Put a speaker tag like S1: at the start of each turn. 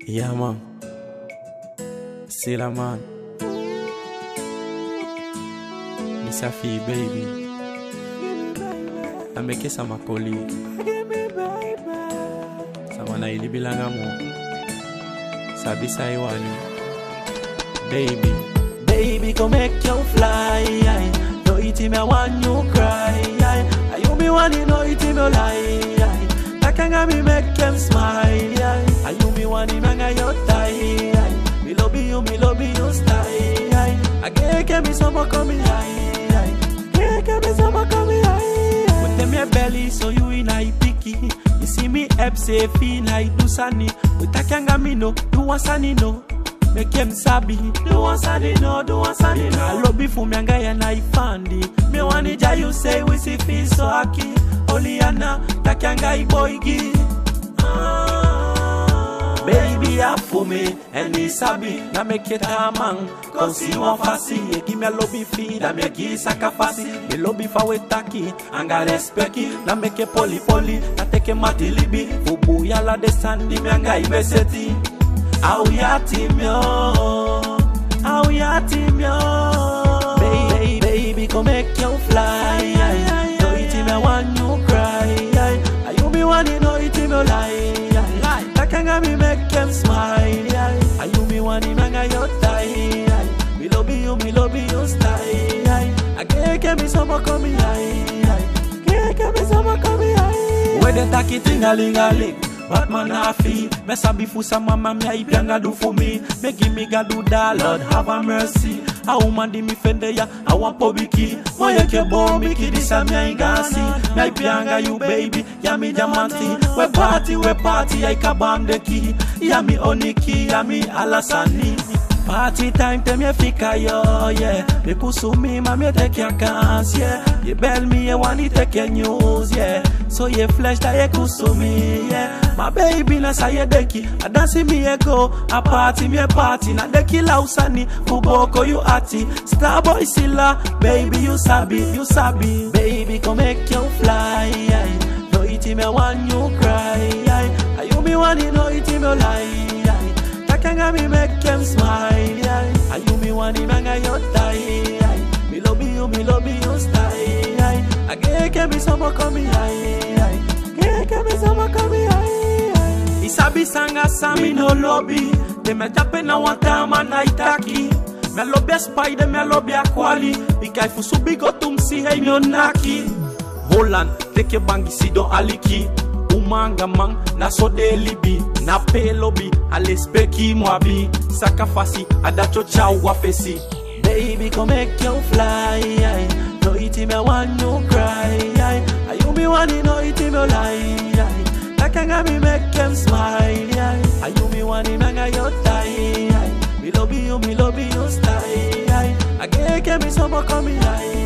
S1: Yeah, man. C'est la man. Misafi, baby. Ameke sa makoli. Sama na ilibilanga mo. Sabi sa iwani. Baby. Baby, come make you fly. aye. No it me want you cry. aye. Are you me want no it me lie. aye. Takanga me make them smile. aye. Are you me want me manga your tie. aye. Me love you, me love you style. aye. I get me some come high. Get me some come high. With them your belly, so you in I picky. You see me up say feel like do sunny. With takanga me no, do one sunny no. Make him sabi, do one sunny no, do one sunny no. I love you for me and guy and I fandi. Me want it, you say we see feel so happy. Oliana, takanga i boy gi. Ah. Baby, up for me, and this sabi, na make it a man. Cause see one fasi, you give me a lobby feed, I make it sakafasi. Me lobby for we taki, and got respect it, na make it poli poli, na take a mati libi. Fubu yala de sandi, me anga ibeseti. Au ya timyo, au ya timyo. Baby, baby, come make you fly. No it me want you cry. Are you me want no it me lie. Takanga me make them smile. Are you me want me manga your tie. Me love you, me love you style. I get get me some come high. Get get me some come high. Where they take it tingalingaling. Batman happy, me sabi fusa mama me aipi anga do for me. Me give me God do that, Lord have a mercy. A woman di mi fende ya, I want pobiki. Moye ke bo mi ki di sa mi ingasi. Me aipi anga you baby, ya mi diamanti. We party, we party, I kabande ki. Ya mi oniki, ya mi alasani. Party time, tem ye fika yo, yeah. Me kusumi, ma me take your cans, yeah. Ye bell me, ye wani take your news, yeah. So ye flesh that ye kusumi, yeah. My baby na sa ye deki, a dansi me ye go, a party me a party, na deki la usani, fuboko you ati. Starboy sila, baby you sabi, you sabi. Baby come make you fly, aye. no iti me want you cry, aye. Are you me want no iti me lie, aye. Takanga me make them smile, yeah. Are you me want him hang your tie, yeah. Me love you, me love you style, yeah. I get get me some come high, yeah. Get get me some come high. Isabi sanga sami no lobby. They me jape na watama na itaki. Me lobby a spider, me lobby a kwali. Bikai fusubi go tumsi hey mi onaki. Holland, take your bangi si don aliki. umanga man na so de libi na pelobi alespeki mwabi sakafasi adacho cha wafesi baby come make you fly aye. no iti me want you cry aye. are you me want no iti me lie aye. takanga me make them smile aye. are you me want me manga your tie aye. me love you me love you style aye. I get get me some come high